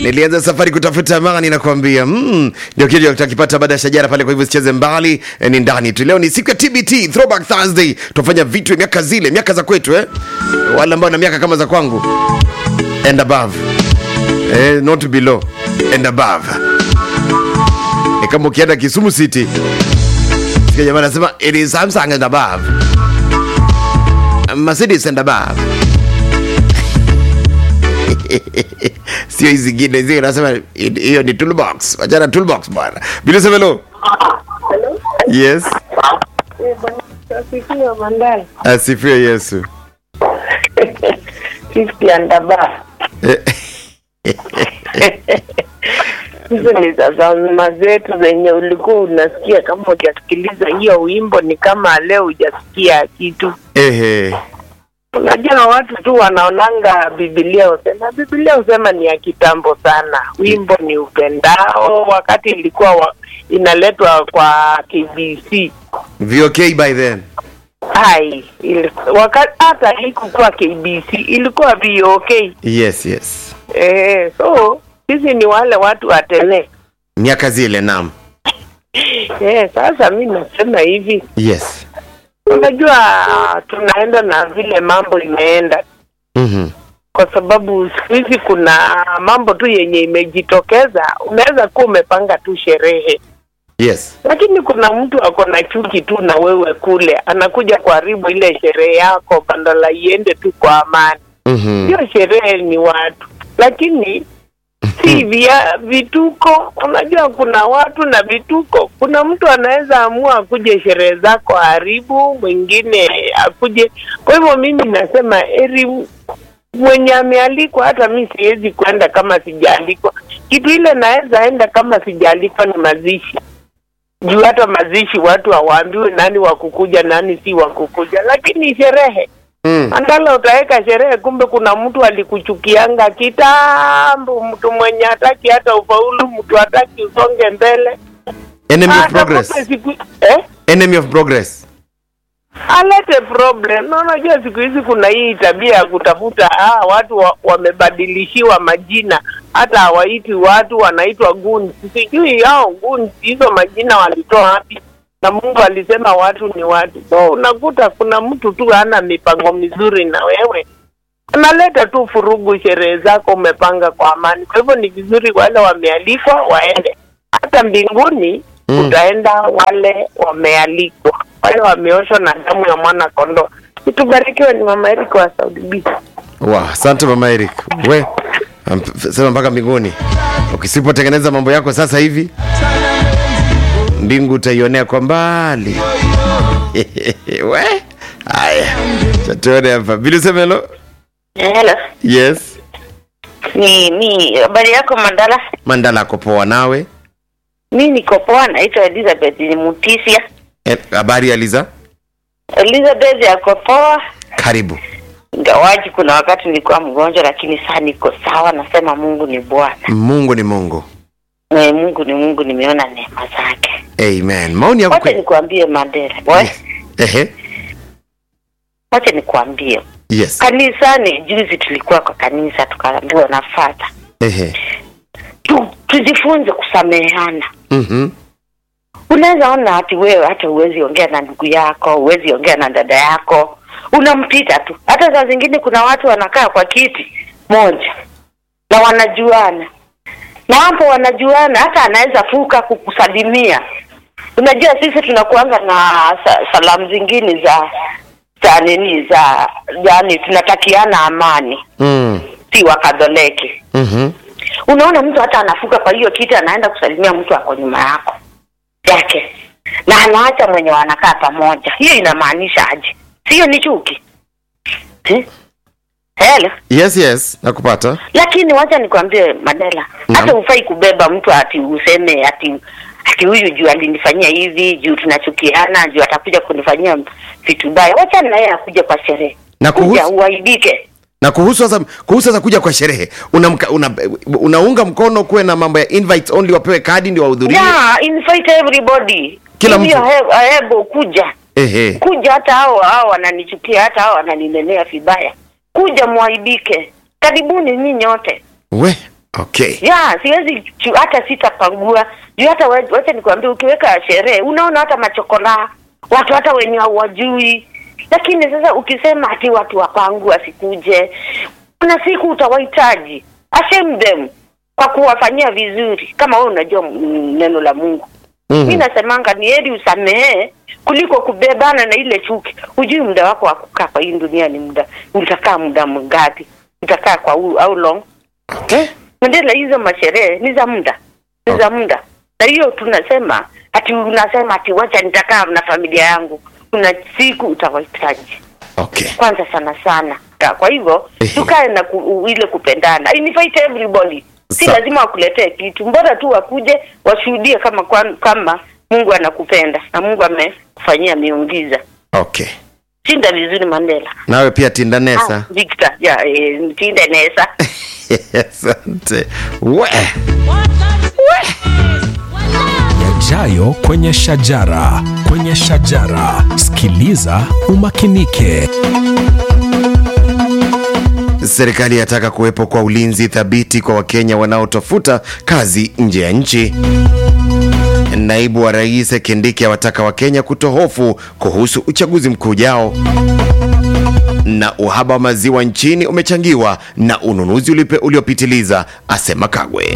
Nilianza safari kutafuta amani nakwambia, mm, ndio kitu tutakipata baada ya shajara pale. Kwa hivyo sicheze mbali eh, ni ndani tu. Leo ni siku ya TBT, Throwback Thursday. Tufanya vitu ya miaka zile, miaka za kwetu eh, wale ambao na miaka kama za kwangu and above eh, not below and above. Ni kama ukienda Kisumu City, sikia jamaa anasema it is Samsung and above, Mercedes and above sio hizi zingine zile nasema hiyo ni toolbox wachana toolbox bwana bila semelo yes Asifiwe Mandala. asifiwe yesu Fifty and above. Eh, Hizo ni za zama zetu zenye ulikuwa unasikia kama hujasikiliza hiyo wimbo, ni kama leo hujasikia kitu. ehe Unajua watu tu wanaonanga Biblia husema, Biblia husema ni ya kitambo sana, wimbo ni upendao, wakati ilikuwa wa, inaletwa kwa KBC vok by then hai ili, wakati hata haikukuwa KBC ilikuwa VOK. yes yes Eh, so sisi ni wale watu wa tene. miaka zile naam Eh, sasa mi nasema hivi, yes unajua tunaenda na vile mambo imeenda, mhm kwa sababu siku hizi kuna mambo tu yenye imejitokeza. Unaweza kuwa umepanga tu sherehe, yes lakini kuna mtu ako na chuki tu na wewe kule, anakuja kuharibu ile sherehe yako, badala iende tu kwa amani. mhm Hiyo sherehe ni watu, lakini si vya vituko. Unajua kuna watu na vituko. Kuna mtu anaweza amua akuje sherehe zako haribu, mwingine akuje. Kwa hivyo mimi nasema eri mwenye amealikwa, hata mi siwezi kwenda kama sijaalikwa. Kitu ile naweza enda kama sijaalikwa ni mazishi juu hata mazishi watu hawaambiwi nani wa kukuja nani si wa kukuja, lakini sherehe mm. Andala utaweka sherehe, kumbe kuna mtu alikuchukianga kitambo, mtu mwenye hataki hata ufaulu, mtu hataki usonge mbele. enemy of Ah, progress nakupe siku eh? enemy of progress alete problem. Na unajua siku hizi kuna hii tabia ya kutafuta ah, watu wa, wamebadilishiwa majina, hata hawaiti watu, wanaitwa goons. Sijui hao goons hizo majina walitoa wapi, na Mungu alisema watu ni watu. So unakuta kuna mtu tu hana mipango mizuri na wewe analeta tu furugu sherehe zako umepanga kwa amani. Kwa hivyo ni vizuri wale wamealikwa waende, hata mbinguni Mm. utaenda wale wamealikwa, wale wameoshwa na damu ya mwana kondoo. Itubarikiwe ni mama Erika wa Saudi B. wa asante mama eric we am- sema mpaka mbinguni ukisipotengeneza mambo yako sasa hivi mbingu utaionea kwa mbali we haya chatuone hapa bilisemelo Hello. yes Ni mi habari yako Mandala? mandala ako poa nawe Mi niko poa, naitwa Elizabeth ni Mutisia. Eh, habari ya liza Elizabeth yako poa, karibu ingawaji kuna wakati nilikuwa mgonjwa, lakini saa niko sawa. Nasema Mungu ni Bwana, mungu ni mungu Eh, Mungu ni Mungu, nimeona neema zake. amen maoni yako Wacha kwe- nikuambie Mandela, we, ehe wacha nikuambie yes kanisani. Juzi tulikuwa kwa kanisa, tukaambiwa na fata ehe tu, tujifunze kusameheana. mhm unaweza ona hati wewe hata huwezi ongea na ndugu yako huwezi ongea na dada yako unampita tu hata saa zingine kuna watu wanakaa kwa kiti moja na wanajuana na hapo wanajuana hata anaweza fuka kukusalimia unajua sisi tunakuanga na sa, salamu zingine za za nini za yani tunatakiana amani mm. si wakadholeki mhm unaona mtu hata anafuka kwa hiyo kiti anaenda kusalimia mtu ako nyuma yako yake na anaacha mwenye wanakaa pamoja hiyo inamaanisha aje sio ni chuki Eh? Hello. yes yes nakupata lakini wacha nikwambie madela Naam. hata hufai kubeba mtu ati useme ati ati huyu juu alinifanyia hivi juu tunachukiana juu atakuja kunifanyia vitu baya wacha naye akuja kwa sherehe Na kuja kuhusu- uaibike na kuhusu sasa kuhusu sasa kuja kwa sherehe unamka- una, unaunga mkono kuwe na mambo ya invites only wapewe kadi ndio wahudhurie yeah invite everybody Kila Give mtu. your he- hebo kuja ehe kuja hata hao hao wananichukia hata hao wananinenea vibaya kuja mwaibike karibuni nyinyi wote we okay ya siwezi chu- hata sitapangua juu hata we- wacha nikwambia ukiweka sherehe unaona hata machokola watu hata wenye hawajui lakini sasa ukisema ati watu wapangu wasikuje kuna siku utawahitaji ashame them kwa kuwafanyia vizuri kama wewe unajua mm, neno la mungu Mhm. mi nasemanga ni heri usamehe kuliko kubebana na ile chuki hujui muda wako wa kukaa kwa hii dunia ni muda nitakaa muda mgapi nitakaa kwa how, how long okay Mandela, hizo masherehe ni za muda, ni za muda. Na hiyo tunasema ati unasema ati wacha nitakaa na familia yangu, kuna siku utawahitaji okay kwanza sana sana. Ya, Kwa hivyo Ehe. tukae na ku, u- ile kupendana, invite everybody, si Sa- lazima wakuletee kitu, mbora tu wakuje washuhudie kama kwan- kama Mungu anakupenda na Mungu amekufanyia miujiza. okay Shinda vizuri Mandela. nawe pia tindanesa Ah, Victor, ya eh, mtinde nesa. asante we yajayo kwenye shajara kwenye shajara sikiliza umakinike serikali yataka kuwepo kwa ulinzi thabiti kwa wakenya wanaotafuta kazi nje ya nchi naibu wa rais kindiki awataka wakenya kutohofu kuhusu uchaguzi mkuu ujao na uhaba wa maziwa nchini umechangiwa na ununuzi ulipe- uliopitiliza asema kagwe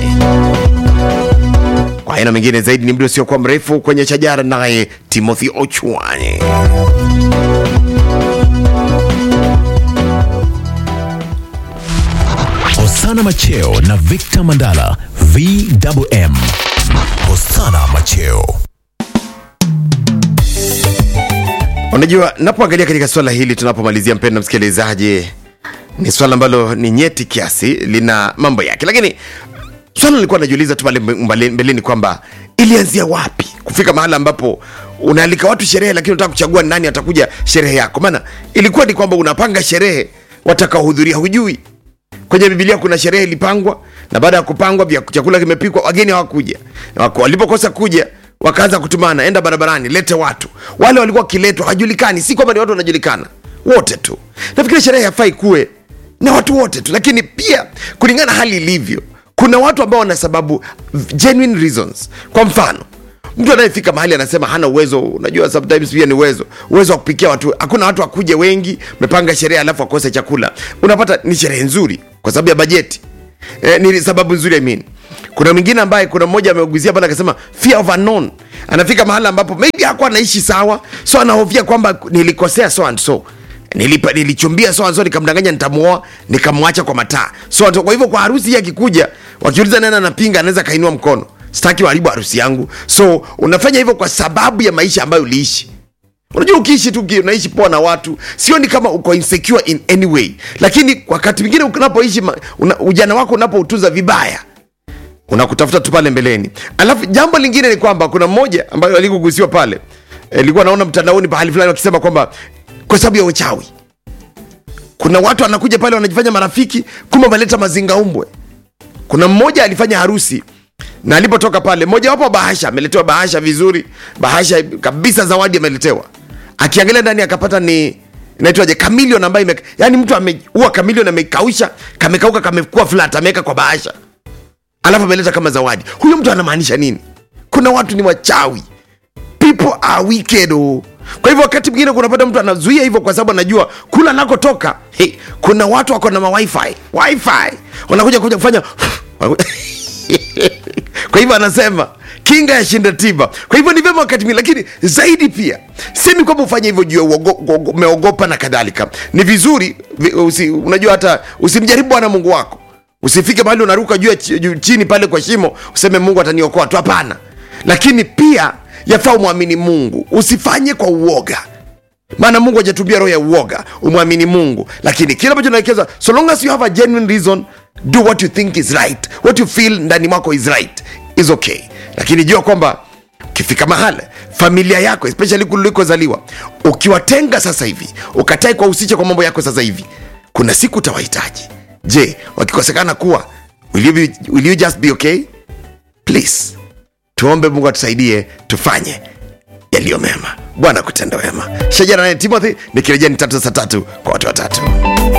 kwa aina mengine zaidi ni muda usiokuwa mrefu kwenye shajara naye timothy ochwani hosana macheo na victor mandala vwm hosana macheo unajua napoangalia katika swala hili tunapomalizia mpendo msikilizaji ni swala ambalo ni nyeti kiasi lina mambo yake lakini swala nilikuwa najiuliza tu pale mbale- mbeleni kwamba ilianzia wapi kufika mahala ambapo unaalika watu sherehe lakini unataka kuchagua ni nani atakuja sherehe yako maana ilikuwa ni kwamba unapanga sherehe watakaohudhuria hujui kwenye bibilia kuna sherehe ilipangwa na baada ya kupangwa vya chakula kimepikwa wageni hawakuja Wako- walipokosa kuja wakaanza kutumana enda barabarani lete watu wale walikuwa wakiletwa hajulikani si kwamba ni watu wanajulikana wote tu nafikiri sherehe hafai kuwe na watu wote tu lakini pia kulingana na hali ilivyo kuna watu ambao wana sababu genuine reasons kwa mfano mtu anayefika mahali anasema hana uwezo unajua sometimes pia ni uwezo uwezo wa kupikia watu hakuna watu wakuje wengi mepanga sherehe alafu akose chakula unapata ni sherehe nzuri kwa sababu ya bajeti eh, ni sababu nzuri I mean. kuna mwingine ambaye kuna mmoja ameuguzia pale akasema fear of unknown anafika mahali ambapo maybe hakuwa anaishi sawa so anahofia kwamba nilikosea so and so Nilipa, nilichumbia so and so nikamdanganya nitamuoa nikamwacha kwa mataa so kwa hivyo kwa harusi hii akikuja wakiuliza nani anapinga anaweza kainua mkono sitaki waharibu harusi yangu so unafanya hivyo kwa sababu ya maisha ambayo uliishi unajua ukiishi tu uki- unaishi poa na watu sioni kama uko insecure in any way lakini wakati mwingine unapoishi ma- una, ujana wako unapoutunza vibaya unakutafuta tu pale mbeleni alafu jambo lingine ni kwamba kuna mmoja ambayo alikugusiwa pale ilikuwa naona mtandaoni pahali fulani wakisema kwamba kwa sababu ya uchawi kuna watu wanakuja pale wanajifanya marafiki kumbe wameleta mazingaumbwe kuna mmoja alifanya harusi na alipotoka pale mojawapo wa bahasha ameletewa bahasha vizuri bahasha kabisa zawadi ameletewa akiangalia ndani akapata ni inaitwaje kamilion ambayo ime, yani mtu ameua kamilion amekausha kamekauka kamekuwa flat ameweka kwa bahasha alafu ameleta kama zawadi huyo mtu anamaanisha nini kuna watu ni wachawi people are wicked oh. kwa hivyo wakati mwingine kunapata mtu anazuia hivyo kwa sababu anajua kula anakotoka hey, kuna watu wako na mawifi wifi wanakuja kuja kufanya kwa hivyo anasema kinga ya shinda tiba kwa hivyo ni vyema wakati mwingine lakini zaidi pia semi kwamba ufanye hivyo juu ya uogo- uogo- umeogopa na kadhalika ni vizuri vi- usi, unajua hata usimjaribu bwana mungu wako usifike mahali unaruka juu ya chi- juu chini pale kwa shimo useme mungu ataniokoa tu hapana lakini pia yafaa umwamini mungu usifanye kwa uoga maana mungu hajatubia roho ya uoga umwamini mungu lakini kile ambacho naelekeza so long as you have a genuine reason do what you think is right what you feel ndani mwako is right is okay lakini jua kwamba ukifika mahala familia yako especially kulikozaliwa ukiwatenga sasa hivi ukatai kuwahusisha kwa mambo yako sasa hivi kuna siku utawahitaji je wakikosekana kuwa will you, be, will you just be okay please tuombe mungu atusaidie tufanye yaliyo mema bwana kutenda wema shajara naye timothy nikirejea ni tatu saa tatu kwa watu watatu